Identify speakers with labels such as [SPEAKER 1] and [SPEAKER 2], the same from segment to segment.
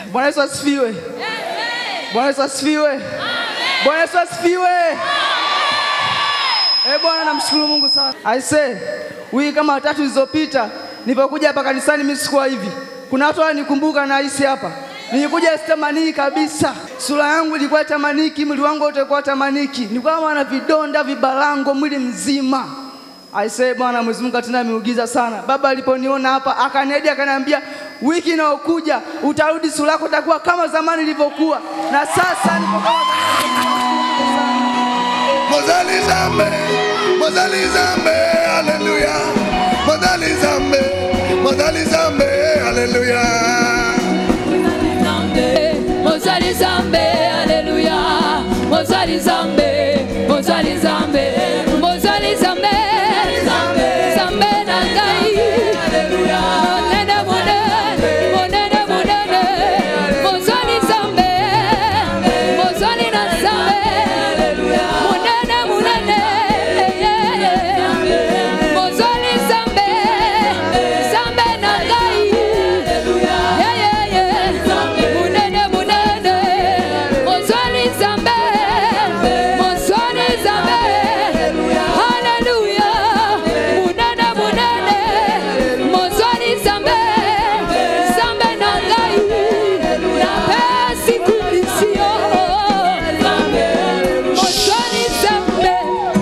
[SPEAKER 1] Bwana Yesu asifiwe. Bwana Yesu asifiwe. Bwana Yesu asifiwe. Eh, Bwana namshukuru Mungu sana. I say, wiki kama tatu zilizopita nilipokuja hapa kanisani mimi sikuwa hivi. Kuna watu wananikumbuka na hisi hapa. Nilikuja sitamaniki kabisa. Sura yangu ilikuwa tamaniki, mwili wangu wote ulikuwa tamaniki. Nilikuwa kama na vidonda, vibalango mwili mzima. I say Bwana Mwenyezi Mungu atenda miujiza sana. Baba aliponiona hapa akaniahidi akaniambia wiki inayokuja utarudi sura yako itakuwa kama zamani ilivyokuwa. Na sasa nipo kama zamani.
[SPEAKER 2] Mozali Zambe, Mozali Zambe, haleluya. Mozali Zambe, Mozali Zambe, haleluya.
[SPEAKER 3] Mozali Zambe, Alléluia. Mozali Zambe, Mozali Zambe, Mozali Zambe, Zambe na ngai. Monene, monene, monene, monene. Mozali Zambe, Mozali na Zambe. Monene, monene, yeah, yeah. Mozali Zambe, Zambe na ngai. Yeah, yeah, yeah. Munene, munene. Mozali Zambe, Mozali Zambe. Hallelujah. Munene, munene. Mozali Zambe, Zambe na ngai. Napesi kubisio. Mozali Zambe.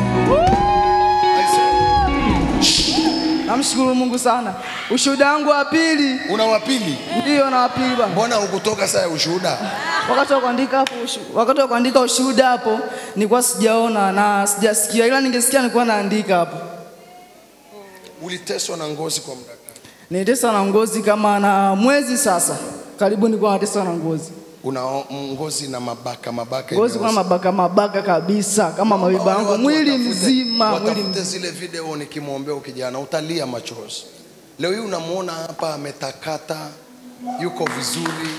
[SPEAKER 1] Namshukuru Mungu sana. Ushuhuda wangu wa pili
[SPEAKER 2] Una wapili?
[SPEAKER 1] ndio na wa pili bwana.
[SPEAKER 2] Mbona hukutoka saa ya ushuhuda?
[SPEAKER 1] Wakati wa kuandika hapo ushu- wakati wa kuandika ushuhuda hapo nilikuwa sijaona na sijasikia, ila ningesikia nilikuwa naandika hapo.
[SPEAKER 2] Uliteswa na ngozi kwa muda gani?
[SPEAKER 1] Niliteswa na ngozi kama na mwezi sasa, karibu nilikuwa nateswa na ngozi.
[SPEAKER 2] Una o- ngozi na mabaka mabaka.
[SPEAKER 1] Ngozi kuna
[SPEAKER 2] imeoza.
[SPEAKER 1] mabaka mabaka kabisa kama mawiba
[SPEAKER 2] Wale
[SPEAKER 1] yangu,
[SPEAKER 2] watu
[SPEAKER 1] mwili
[SPEAKER 2] watafute-
[SPEAKER 1] mzima, mwili
[SPEAKER 2] watafute
[SPEAKER 1] mzima.
[SPEAKER 2] zile video nikimwombea huyu kijana utalia machozi. Leo hii unamwona hapa ametakata, yuko vizuri.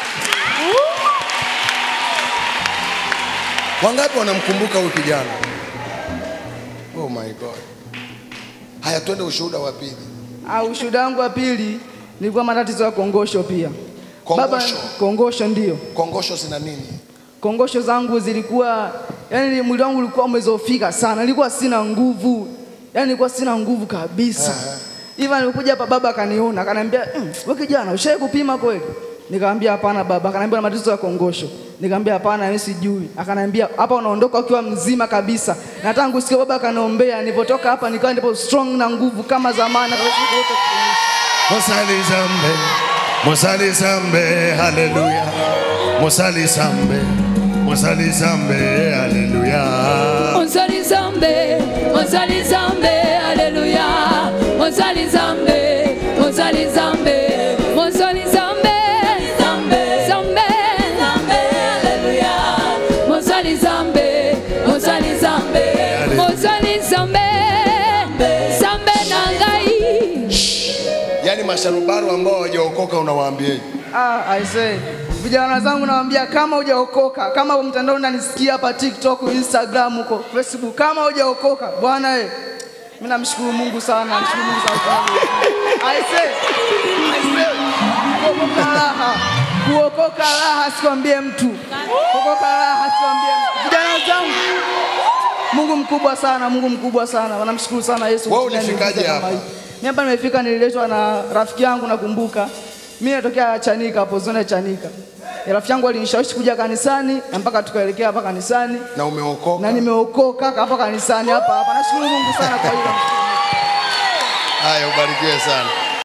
[SPEAKER 2] Wangapi wanamkumbuka huyu kijana? Oh my God. Haya, twende ushuhuda wa pili.
[SPEAKER 1] Ah, ushuhuda wangu wa pili nilikuwa matatizo ya kongosho pia. Baba,
[SPEAKER 2] Kongosho?
[SPEAKER 1] kongosho ndio.
[SPEAKER 2] Kongosho zina nini?
[SPEAKER 1] Kongosho zangu zilikuwa yani, mwili wangu ulikuwa umezofika sana, nilikuwa sina nguvu, yani nilikuwa sina nguvu kabisa. Hivyo nilikuja hapa, baba akaniona akaniambia, mm, wewe kijana, ushawahi kupima kweli? Nikamwambia hapana baba. Akaniambia na matatizo ya kongosho. Nikamwambia hapana, mimi sijui. Akaniambia hapa unaondoka ukiwa mzima kabisa. Na tangu siku baba akaniombea, nilipotoka hapa nikawa ndipo strong na nguvu kama zamani. Akaniambia, "Wote kuishi."
[SPEAKER 2] Mosali Zambe, Mosali Zambe, haleluya. Mosali Zambe, Mosali Zambe, haleluya.
[SPEAKER 3] Mozali Zambe, Mozali Zambe, Alléluia. Mozali Zambe, Mozali Zambe, Mozali Zambe, Zambe, Zambe, Zambe, Alléluia. Mozali Zambe, Mozali Zambe, Mozali Zambe, Zambe na ngai.
[SPEAKER 2] Yaani masharubaru ambao hawajaokoka unawaambiaje?
[SPEAKER 1] Ah, I say. Vijana zangu nawaambia kama hujaokoka, kama kwa mtandao unanisikia hapa TikTok, Instagram huko, Facebook, kama hujaokoka, bwana eh. Mimi namshukuru Mungu sana, namshukuru Mungu sana. I say, I say, kuokoka raha. Kuokoka raha sikwambie mtu. Kuokoka raha sikwambie mtu. Vijana zangu Mungu mkubwa sana, Mungu mkubwa sana. Namshukuru sana Yesu.
[SPEAKER 2] Wewe
[SPEAKER 1] kutenda
[SPEAKER 2] ulifikaje
[SPEAKER 1] miujiza kama
[SPEAKER 2] hapa?
[SPEAKER 1] hii. Mimi hapa nimefika, nililetwa na rafiki yangu, nakumbuka mimi natokea Chanika hapo zona ya Chanika. Ya Rafiki yangu alinishawishi kuja kanisani na mpaka tukaelekea hapa kanisani
[SPEAKER 2] Na umeokoka?
[SPEAKER 1] na nimeokoka hapa kanisani hapa hapa. Nashukuru Mungu sana kwa hilo.
[SPEAKER 2] Haya, ubarikiwe sana.